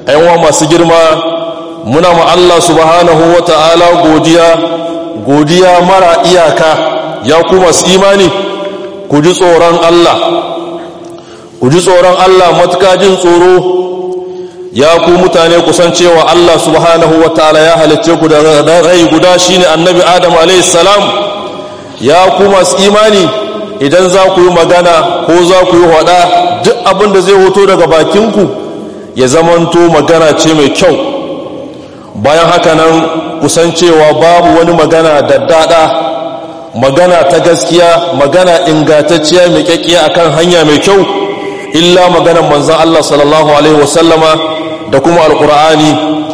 ‘yanwa masu girma muna ma Allah subhanahu wa ta'ala godiya godiya mara iyaka ya ku masu imani ku ji tsoron Allah ku ji tsoron Allah matuka jin tsoro ya ku mutane kusan cewa Allah subhanahu wa ta'ala ya halicce ku da rai guda shine annabi Adam salam ya ku masu imani idan za ku yi magana ko za ku yi hada duk abin da zai hoto daga bakinku ya zamanto magana ce mai kyau bayan haka nan kusan cewa babu wani magana da dada magana ta gaskiya magana ingantacciya mai kyakkiya akan hanya mai kyau illa maganar manzon Allah sallallahu alaihi wasallama da kuma alkur'ani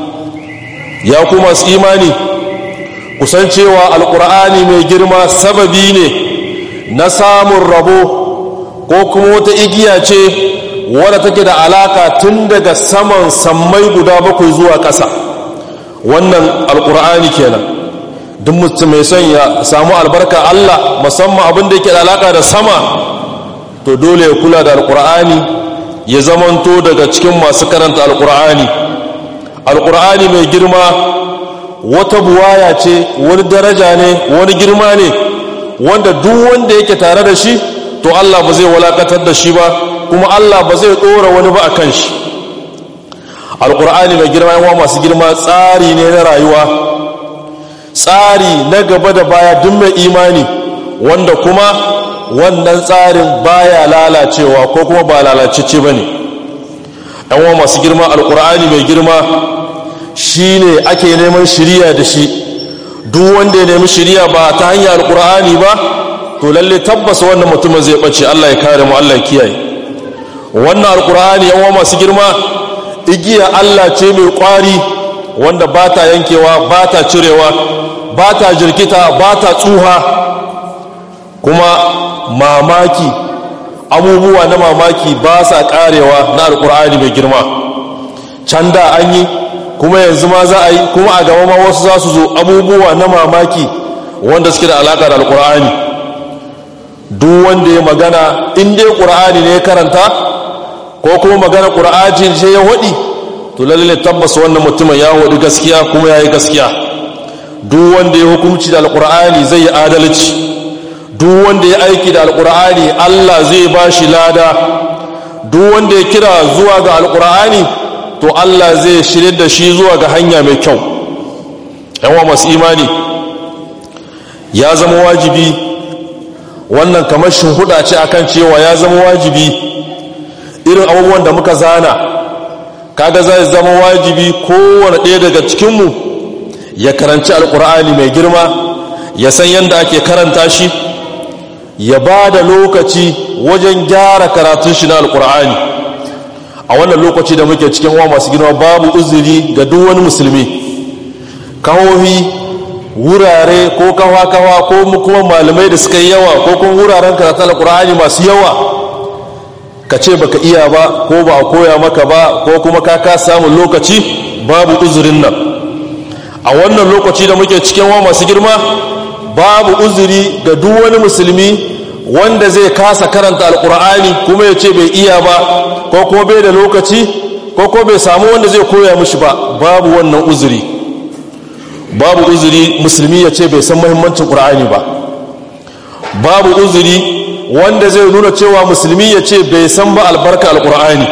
ya kuma su imani kusan cewa alkur'ani mai girma sababi ne na samun rabo ko kuma wata igiya ce wadda take da alaka tun daga saman sammai guda bakwai zuwa ƙasa wannan alkur'ani kenan duk mutum mai son ya samu albarka Allah musamman abin da yake da alaka da sama to dole ya kula da alkur'ani ya zamanto daga cikin masu karanta alkur'ani alkur'ani mai girma wata buwaya ce wani daraja ne wani girma ne wanda duk wanda yake tare da shi to Allah ba zai walakatar da shi ba kuma Allah ba zai dora wani ba a kan shi alkur'ani mai girma yawa masu girma tsari ne na rayuwa tsari na gaba da baya duk mai imani wanda kuma wannan tsarin baya lalacewa ko kuma ba lalacece ba ne wa masu girma alkur'ani mai girma shi ne ake neman shiriya da shi duk wanda ya nemi shiriya ba ta hanyar alkur'ani ba to lalle tabbas wannan mutumin zai ɓace allah ya kare mu allah ya kiyaye wannan alkur'ani yawa masu girma igiya allah ce mai kwari wanda ba ta yankewa ba ta cirewa ba ta jirkita ba ta tsuha kuma mamaki abubuwa na mamaki ba sa karewa na alkur'ani mai girma can da an yi kuma yanzu ma za a yi kuma a gaba ma wasu za su zo abubuwa na mamaki wanda suke da alaƙa da alkur'ani duk wanda ya magana in dai ƙur'ani ne ya karanta ko kuma magana ƙur'ani ce ya waɗi to lalle tabbas wannan mutumin ya waɗi gaskiya kuma ya yi gaskiya duk wanda ya hukunci da alkur'ani zai yi adalci duk wanda ya aiki da alkur'ani Allah zai ba shi lada duk wanda ya kira zuwa ga alkur'ani to Allah zai shirye da shi zuwa ga hanya mai kyau yawa masu imani ya zama wajibi wannan kamar huda ce akan cewa ya zama wajibi irin abubuwan da muka zana kaga zai zama wajibi kowane ɗaya daga cikinmu ya karanci alkur'ani mai girma ya san yadda ake karanta shi ya ba da lokaci wajen gyara karatun shi na alkur'ani a wannan lokaci da muke cikin wa masu girma babu uzuri ga duk wani musulmi kawohi wurare ko kawa-kawa ko kuma malamai da suka yi yawa ko kuma wuraren karatun alkur'ani masu yawa ka ce baka iya ba ko ba a koya maka ba ko kuma ka ka samun lokaci babu uzurin nan a wannan lokaci da muke cikin wa masu girma babu uzuri ga duk wani musulmi wanda zai kasa karanta alkur'ani kuma ya ce bai iya ba ko kuma bai da lokaci ko kuma bai samu wanda zai koya mishi ba babu wannan uzuri babu uzuri musulmi ya ce bai san mahimmancin ƙur'ani ba babu uzuri wanda zai nuna cewa musulmi ya ce bai san ba albarka alkur'ani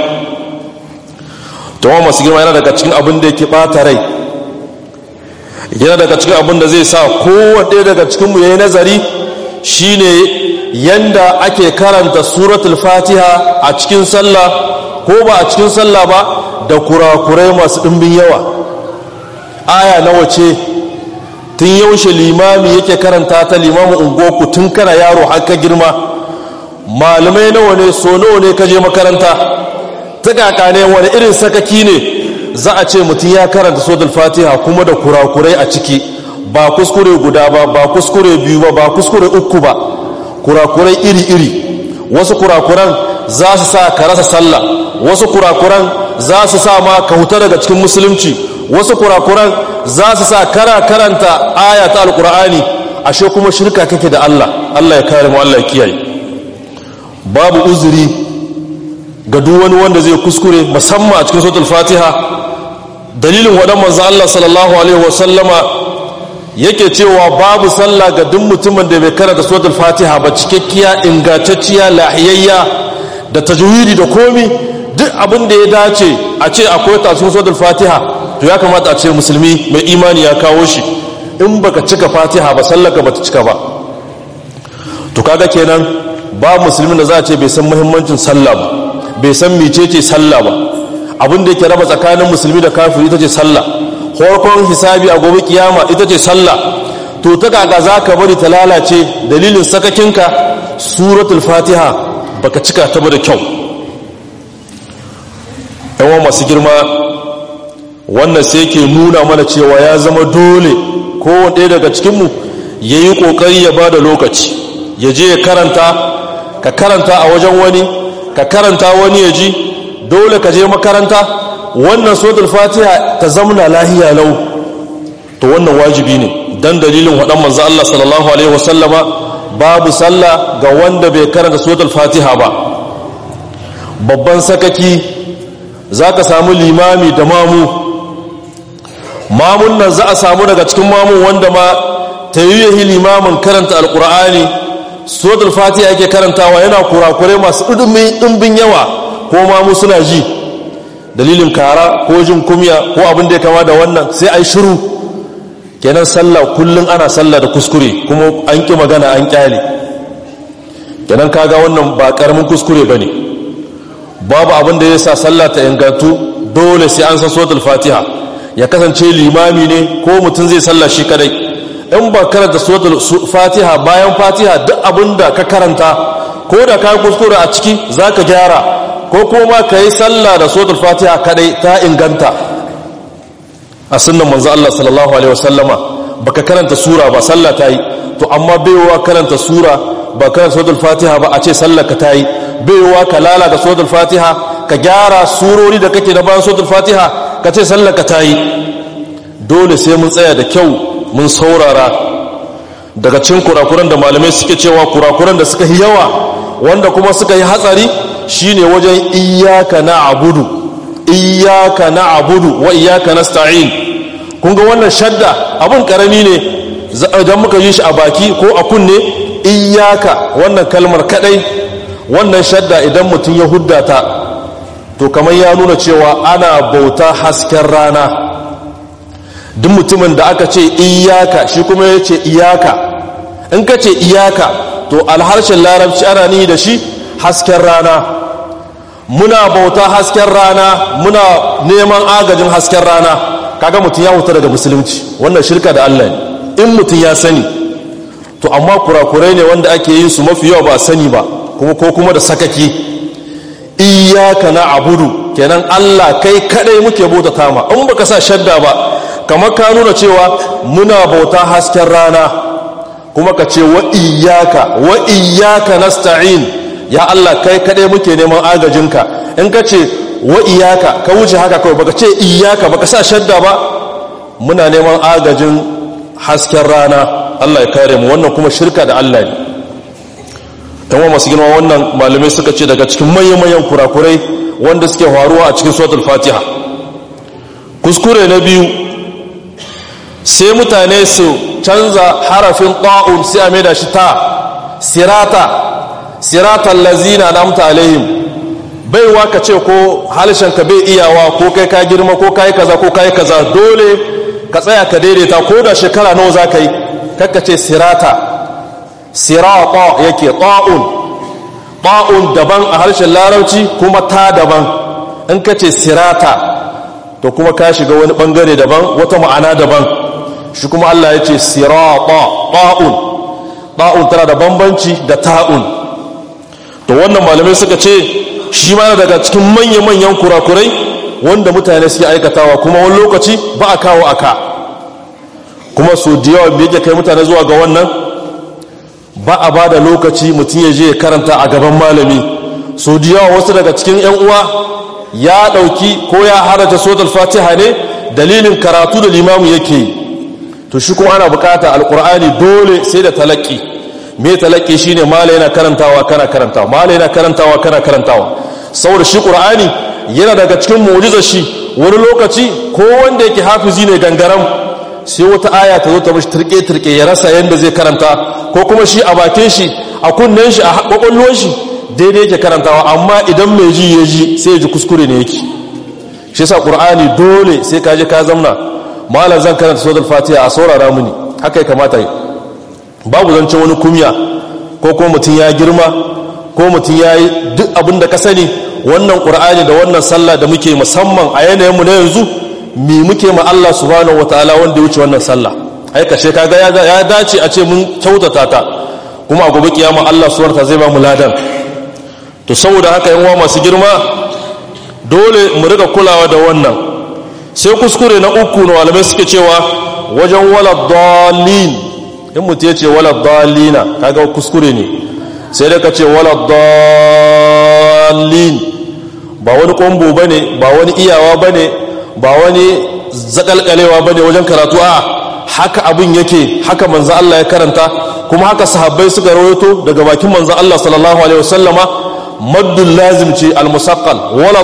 tawa masu girma yana daga cikin abin da yake ɓata rai yana daga cikin abin da zai sa kowane daga cikinmu ya yi nazari shine yanda ake karanta suratul fatiha a cikin sallah ko ba a cikin sallah ba da kurakurai masu ɗimbin yawa aya nawa ce tun yaushe limami yake karanta ta limamin ungoku tun kana yaro haka girma malamai nawa ne so nawa ne kaje makaranta ta kaka ne wani irin sakaki ne za a ce mutum ya karanta suratul fatiha kuma da kurakurai a ciki ba kuskure guda ba ba kuskure biyu ba ba kuskure uku ba kurakurai iri-iri wasu kurakuran za su sa ka rasa sallah wasu kurakuran za su sa ma ka huta daga cikin musulunci wasu kurakuran za su sa kara karanta aya ta alkur'ani ashe kuma shirka kake da Allah Allah ya kare mu Allah ya kiyaye babu uzuri ga duk wani wanda zai kuskure musamman a cikin suratul fatiha dalilin waɗan manzo Allah sallallahu alaihi wasallama yake cewa babu sallah ga duk mutumin da bai karanta suratul fatiha ba cikakkiya ingantacciya lahiyayya da tajwidi da komi duk abin da ya dace a ce akwai ta cikin suratul fatiha to ya kamata a ce musulmi mai imani ya kawo shi in baka cika fatiha ba sallaka bata cika ba to kaga kenan ba musulmin da za a ce bai san muhimmancin sallah ba bai san mecece sallah ba abin da yake raba tsakanin musulmi da kafiri ita ce sallah farkon hisabi a gobe kiyama ita ce sallah to ta kaga za ka bari ta lalace dalilin sakakinka suratul fatiha baka cika ta ba da kyau yawan masu girma wannan sai ke nuna mana cewa ya zama dole kowane ɗaya daga cikinmu ya yi ƙoƙari ya ba da lokaci ya je ya karanta ka karanta a wajen wani ka karanta wani ya ji dole ka je makaranta wannan suratul fatiha ta zamna lahiya lau to wannan wajibi ne dan dalilin waɗan manzo Allah sallallahu alaihi wasallama babu sallah ga wanda bai karanta suratul fatiha ba babban sakaki zaka samu limami da mamu mamun nan za a samu daga cikin mamun wanda ma tayyihi limamin karanta alqur'ani suratul fatiha yake karantawa yana kurakure masu ɗumbin yawa ko mamu suna ji dalilin kara ko jin kumya ko abin da ya kama da wannan sai ai shiru kenan sallah kullum ana sallah da kuskure kuma an ƙi magana an ƙyale kenan kaga wannan ba ƙaramin kuskure ba ne babu abin da ya sa sallah ta ingantu dole sai an san suratul fatiha ya kasance limami ne ko mutum zai sallah shi kadai in ba karanta suratul fatiha bayan fatiha duk abin da ka karanta ko da ka kuskure a ciki za ka gyara ko kuma ka yi sallah da suratul fatiha kadai ta inganta a sunnan manzo Allah sallallahu alaihi wasallama baka karanta sura ba sallah ta yi to amma baiwa karanta sura ba karanta suratul fatiha ba a ce sallar ka ta yi baiwa ka lalata suratul fatiha ka gyara surori da kake da bayan suratul fatiha ka ce sallar ka ta yi dole sai mun tsaya da kyau mun saurara daga cikin kurakuran da malamai suke cewa kurakuran da suka yi yawa wanda kuma suka yi hatsari shine wajen iyaka na abudu iyaka na abudu wa iyaka na sta'in kun ga wannan shadda abin karami ne idan muka yi shi a baki ko a kunne iyaka wannan kalmar kadai wannan shadda idan mutum ya huddata to kamar ya nuna cewa ana bauta hasken rana duk mutumin da aka ce iyaka shi kuma ya ce iyaka in ka ce iyaka to alharshen larabci ana ni da shi hasken rana muna bauta hasken rana muna neman agajin hasken rana kaga mutum ya huta daga musulunci wannan shirka da Allah ne in mutum ya sani to amma kurakurai ne wanda ake yin su mafi yawa ba sani ba kuma ko kuma da sakaki iyaka na abudu kenan Allah kai kadai muke bauta tama in baka sa shadda ba kamar ka nuna cewa muna bauta hasken rana kuma ka ce wa iyaka wa iyaka nasta'in ya Allah kai kadai muke neman agajinka in ka ce wa iyaka ka wuce haka kawai baka ce iyaka baka sa shadda ba muna neman agajin hasken rana Allah ya kare mu wannan kuma shirka da Allah ne tamam masu girma wannan malamai suka ce daga cikin manyan kurakurai wanda suke faruwa a cikin suratul fatiha kuskure na biyu sai mutane su canza harafin ta'un sai a maida shi ta sirata siratan lazina namta alaihim baiwa ka ce ko ka bai iyawa ko kai ka girma ko kai kaza ko kai kaza dole ka tsaya ka daidaita ko da shekara nawa za ka yi kakka ce sirata sirata yake ta'un ta'un daban a harshen larabci kuma ta daban in ka ce sirata to kuma ka shiga wani bangare daban wata ma'ana daban shi kuma Allah ya ce sirata ta'un ta'un tana da bambanci da ta'un to wannan malamai suka ce shi ma daga cikin manya-manyan kurakurai wanda mutane suke aikatawa kuma wani lokaci ba a kawo aka kuma su da yawa da yake kai mutane zuwa ga wannan ba a ba da lokaci mutum ya je ya karanta a gaban malami su da yawa wasu daga cikin 'yan uwa ya ɗauki ko ya haraja sotar fatiha ne dalilin karatu da limamu yake yi to shi kuma ana bukata alkur'ani dole sai da talaki me talaki shine mala yana karantawa kana karantawa mala yana karantawa kana karantawa saboda shi qur'ani yana daga cikin mu'jizar shi wani lokaci ko wanda yake hafizi ne gangaram sai wata aya ta zo ta mashi turke-turke ya rasa yadda zai karanta ko kuma shi a bakin shi a kunnen shi a kwakwallon shi daidai yake karantawa amma idan mai ji ya ji sai ya ji kuskure ne yake shi sa ƙur'ani dole sai ka je ka zamna malam zan karanta suratul fatiha a saurara muni haka ya kamata yi babu zance wani kumya ko kuma mutum ya girma ko mutum ya yi duk abin da ka sani wannan ƙur'ani da wannan sallah da muke musamman a yanayinmu na yanzu mi muke ma Allah subhanahu wataala wanda ya wuce wannan sallah ai kashe kaga ya dace a ce mun kyautata ta kuma a gobe kiyama Allah subhanahu wataala zai ba mu ladan to saboda haka yan uwa masu girma dole mu riga kulawa da wannan sai kuskure na uku na malamai suke cewa wajen wala dalin in mutum ya ce wala dalina kaga kuskure ne sai da ka ce wala dalin ba wani kombo bane ba wani iyawa bane ba wani zakalkalewa bane wajen karatu a haka abin yake haka manzo Allah ya karanta kuma haka sahabbai suka rawaito daga bakin manzo Allah sallallahu alaihi wasallama maddul lazim ce almusaqqal wala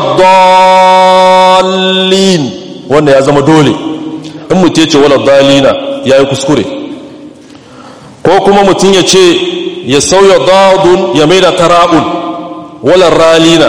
dallin wanda ya zama dole in mutum ya ce wala dallina yayi kuskure ko kuma mutum ya ce ya sauya dadun ya maida tara'un wala ralina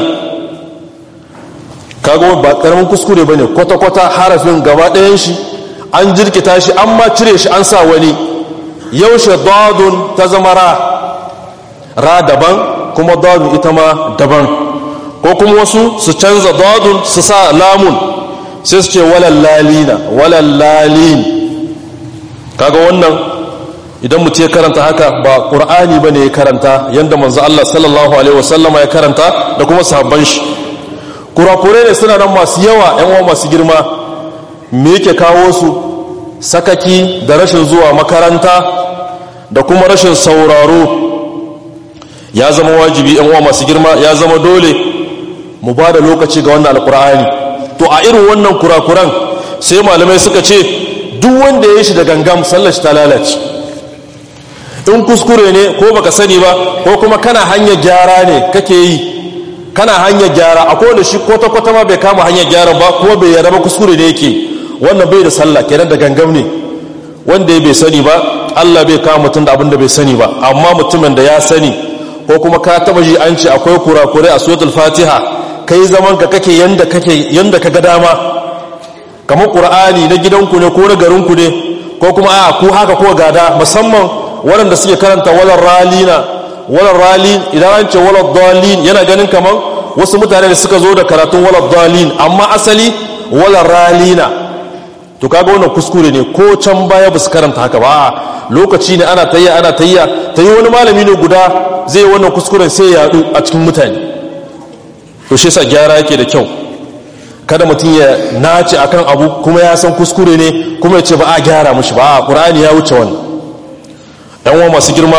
kago ba karamin kuskure bane kwata kwata harafin gaba ɗayan shi an jirkita shi an ma cire shi an sa wani yaushe dadun ta zama ra ra daban kuma dadun ita ma daban ko kuma wasu su canza dadun su sa lamun sai su ce walallalina walallalin kaga wannan idan mutum ya karanta haka ba ƙur'ani ba ne ya karanta yadda manzo Allah sallallahu alaihi wasallama ya karanta da kuma sahabban shi kurakure ne suna nan masu yawa yan uwa masu girma me yake kawo su sakaki da rashin zuwa makaranta da kuma rashin sauraro ya zama wajibi yan uwa masu girma ya zama dole mu ba da lokaci ga wannan alkur'ani to a irin wannan kurakuran sai malamai suka ce duk wanda ya yi shi da gangam sallar shi ta lalace in kuskure ne ko baka sani ba ko kuma kana hanyar gyara ne kake yi kana hanyar gyara a kowane shi kwata-kwata ma bai kama hanyar gyara ba kuma bai yarda ba kuskure ne yake wannan bai da sallah kenan da gangam ne wanda ya bai sani ba Allah bai kama mutum da abin da bai sani ba amma mutumin da ya sani ko kuma ka taba ji an ce akwai kurakurai a suratul fatiha kai zaman ka kake yanda kake yanda ka ga dama kamar qur'ani na gidanku ne ko na garinku ne ko kuma a ku haka ko gada musamman waɗanda suke karanta walar ralina walar ralin idan an ce walar dalin yana ganin kamar wasu mutane da suka zo da karatun walar dalin amma asali walar ralina to kaga wannan kuskure ne ko can baya ba su karanta haka ba lokaci ne ana tayya ana tayya ta yi wani malami ne guda zai yi wannan kuskuren sai ya yadu a cikin mutane to shi yasa gyara yake da kyau kada mutum ya nace akan abu kuma ya san kuskure ne kuma ya ce ba a gyara mushi ba a qur'ani ya wuce wannan yan uwa masu girma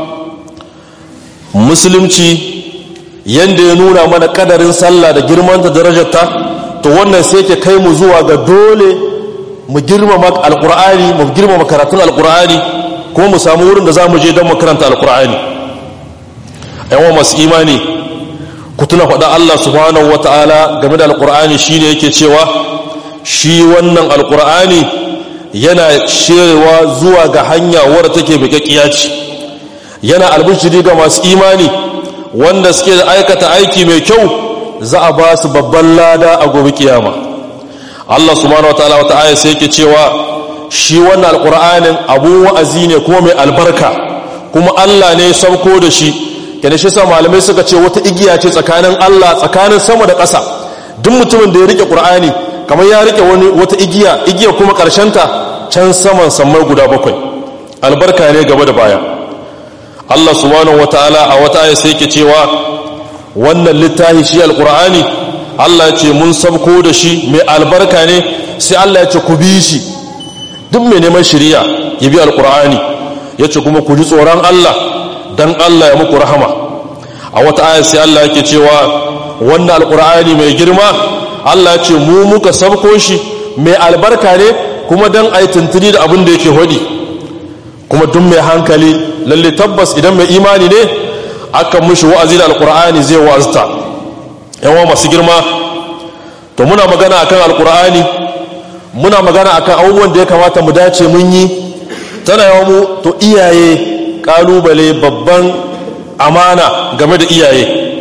musulunci yanda ya nuna mana kadarin sallah da girmanta darajarta to wannan sai ke kai mu zuwa ga dole mu girmama alkur'ani mu girmama karatun alkur'ani kuma mu samu wurin da za mu je don makaranta alkur'ani yawan masu imani ku tuna faɗa Allah subhanahu wa ta'ala game da alkur'ani shi ne yake cewa shi wannan alkur'ani yana shewa zuwa ga hanya wadda take bikakkiya ce yana albishiri ga masu imani wanda suke da aikata aiki mai kyau za a ba su babban lada a gobe kiyama Allah subhanahu wataala wata aya sai yake cewa shi wannan alqur'anin abu wa'azi ne kuma mai albarka kuma Allah ne sauko da shi kenan shi sa malamai suka ce wata igiya ce tsakanin Allah tsakanin sama da ƙasa duk mutumin da ya rike qur'ani kamar ya rike wani wata igiya igiya kuma karshen ta can saman sammai guda bakwai albarka ne gaba da baya Allah subhanahu wataala a wata aya sai yake cewa wannan littafi shi alqur'ani Allah ce mun sabko da shi mai albarka ne sai Allah ya ce ku bi shi duk mai neman shiriya ya bi alkur'ani ya ce kuma ku ji tsoron Allah don Allah ya muku rahama a wata aya sai Allah yake cewa wannan alkur'ani mai girma Allah ya ce mu muka sabko shi mai albarka ne kuma don a yi tuntuni da abin da yake hodi kuma duk mai hankali lalle tabbas idan mai imani ne akan mushi wa'azi da alkur'ani zai wa'azta yawa masu girma to muna magana akan alkur'ani muna magana akan abubuwan da ya kamata mu dace mun yi tana yawa mu to iyaye kalubale babban amana game da iyaye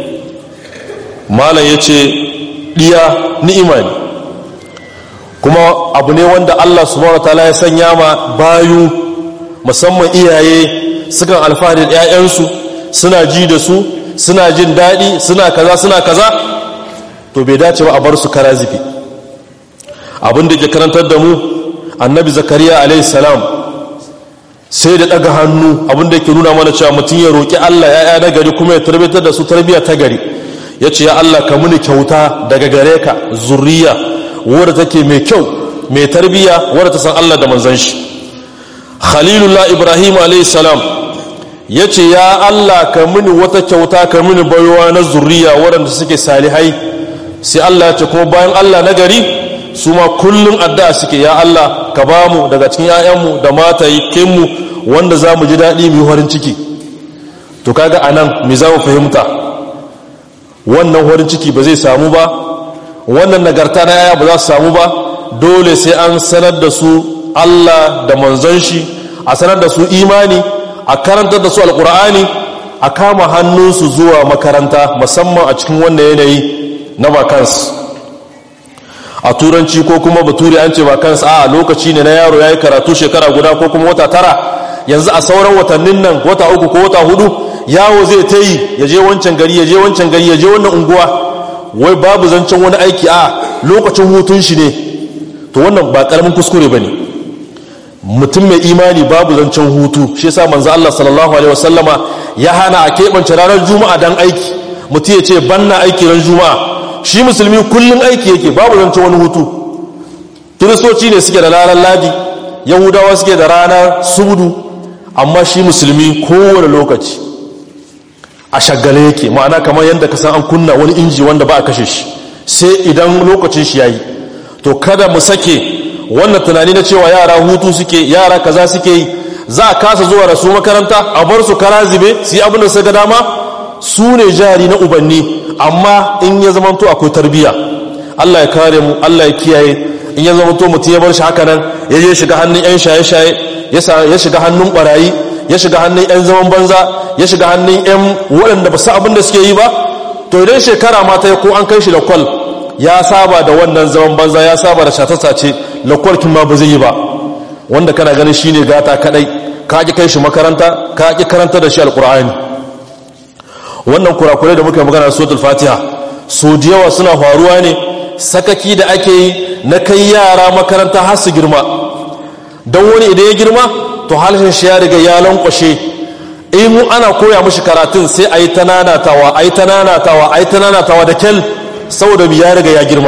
malam ya ce ɗiya ni'ima ne kuma abu ne wanda allah subhanahu ta'ala ya sanya ma bayu musamman iyaye sukan alfahari da 'ya'yansu suna ji da su suna jin daɗi suna kaza suna kaza to bai dace ba a bar su kara zifi abin da ke karantar da mu annabi zakariya alaihissalam sai da ɗaga hannu abin da ke nuna mana cewa mutum ya roƙi allah ya'ya na gari kuma ya tarbitar da su tarbiyya ta gari ya ce ya allah ka muni kyauta daga gare ka zurriya wadda take mai kyau mai tarbiyya wadda ta san allah da manzan shi khalilullah ibrahim alaihissalam ya ce ya allah ka muni wata kyauta ka muni baiwa na zurriya waɗanda suke salihai sai allah ya ce kuma bayan allah na gari su ma kullum addu'a suke ya allah ka ba mu daga cikin 'ya'yanmu da matayikinmu wanda za mu ji daɗi mu yi farin ciki to kaga a nan me za mu fahimta wannan farin ciki ba zai samu ba wannan nagarta na yaya ba za su samu ba dole sai an sanar da su allah da manzon shi a sanar da su imani a karantar da su alkur'ani a kama hannunsu zuwa makaranta musamman a cikin wannan yanayi na vacances a turanci ko kuma baturi an ce vacances a lokaci ne na yaro ya yi karatu shekara guda ko kuma wata tara yanzu a sauran watannin nan wata uku ko wata hudu yawo zai ta yi ya je wancan gari ya je wancan gari ya je wannan unguwa wai babu zancen wani aiki a lokacin hutun shi ne to wannan ba karamin kuskure ba ne mutum mai imani babu zancen hutu shi yasa manzo Allah sallallahu alaihi wasallama ya hana a keɓance ranar juma'a dan aiki mutum ya ce banna aiki ran juma'a shi musulmi kullum aiki yake babu zancen wani hutu kiristoci ne suke da ranar ladi yahudawa suke da ranar sudu amma shi musulmi kowane lokaci a shagale yake ma'ana kamar yadda ka san an kunna wani inji wanda ba a kashe shi sai idan lokacin shi yayi to kada mu sake wannan tunani na cewa yara hutu suke yara kaza suke yi za a kasa zuwa da su makaranta a bar su kara zibe su yi abin da suka dama su ne jari na ubanni amma in ya zamanto akwai tarbiyya Allah ya kare mu Allah ya kiyaye in ya zamanto mutum ya bar shi haka nan ya je shiga hannun yan shaye-shaye ya shiga hannun barayi ya shiga hannun 'yan zaman banza ya shiga hannun 'yan waɗanda ba su abin da suke yi ba to idan shekara mata ko an kai shi da kwal ya saba da wannan zaman banza ya saba da shatasace lakwalkin ma ba zai yi ba wanda kana ganin shi ne gata kadai ka ƙi kai shi makaranta ka ƙi karanta da shi alƙur'ani wannan kurakurai da muka magana suratul fatiha so da yawa suna faruwa ne sakaki da ake yi na kai yara makaranta har su girma don wani idan ya girma to halshen shi ya riga ya lankwashe in mu ana koya mashi karatun sai a yi ta nanatawa a yi ta nanatawa a yi ta nanatawa da kyal saboda ya riga ya girma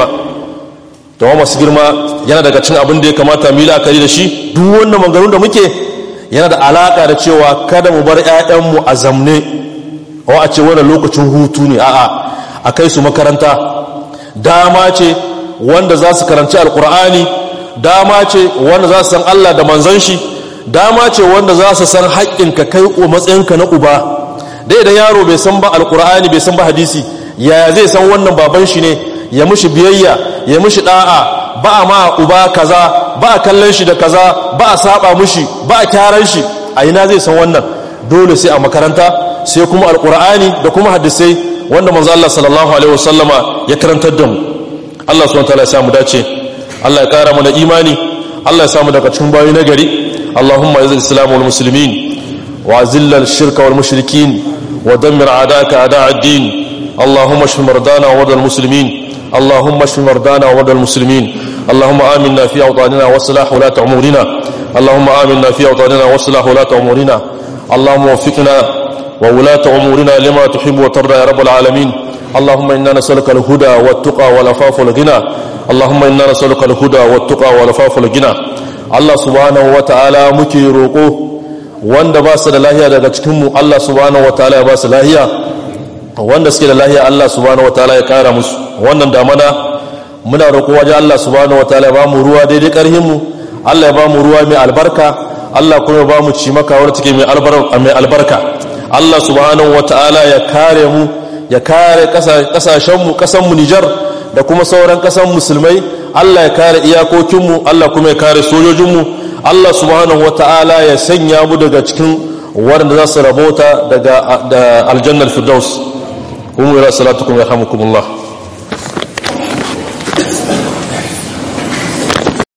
da masu girma yana daga cin abin da ya kamata mu yi la'akari da shi duk wannan maganganun da muke yana da alaka da cewa kada mu bar 'ya'yanmu a zamne wa a ce wannan lokacin hutu ne a'a a kai su makaranta dama ce wanda za su karanci alkur'ani dama ce wanda za su san Allah da manzon shi dama ce wanda za su san haƙƙinka kai matsayinka na uba dai idan yaro bai san ba alkur'ani bai san ba hadisi yaya zai san wannan baban shi ne ya mushi biyayya ya mushi da'a ba a ma uba kaza ba a kallon shi da kaza ba a saba mushi ba a kyaran shi a ina zai san wannan dole sai a makaranta sai kuma alkur'ani da kuma hadisai wanda manzo Allah sallallahu alaihi wasallama ya karantar da mu Allah subhanahu wa ta'ala ya samu dace Allah ya kara mana imani Allah ya samu daga cikin bayi nagari اللهم اعز الاسلام والمسلمين واذل الشرك والمشركين ودمر اعداءك اعداء الدين اللهم اشف مرضانا ومرضى المسلمين اللهم اشف مرضانا ومرضى المسلمين اللهم امنا في اوطاننا واصلح ولاة امورنا اللهم امنا في اوطاننا واصلح ولاة امورنا اللهم وفقنا وولاة امورنا لما تحب وترضى يا رب العالمين اللهم انا نسالك الهدى والتقى والعفاف والغنى اللهم انا نسالك الهدى والتقى والعفاف والغنى Allah subhanahu wa ta'ala muke roƙo wanda ba su da lahiya daga cikinmu Allah subhanahu wa ta'ala ya ba su lahiya wanda suke da lahiya Allah subhanahu wa ta'ala ya kara musu wannan damana muna roƙo waje Allah subhanahu wa ta'ala ya ba mu ruwa daidai ƙarhinmu Allah ya ba mu ruwa mai albarka Allah kuma ya ba mu cimaka wadda take mai albarka Allah subhanahu wa ta'ala ya kare mu ya kare ƙasashenmu ƙasanmu Nijar da kuma sauran ƙasan musulmai allah ya kare iyakokinmu allah kuma ya kare sojojinmu allah subhanahu wa ta'ala ya sanya mu daga cikin waɗanda za su rabota daga aljannar firdaus umu ila salatukum yarhamukumullah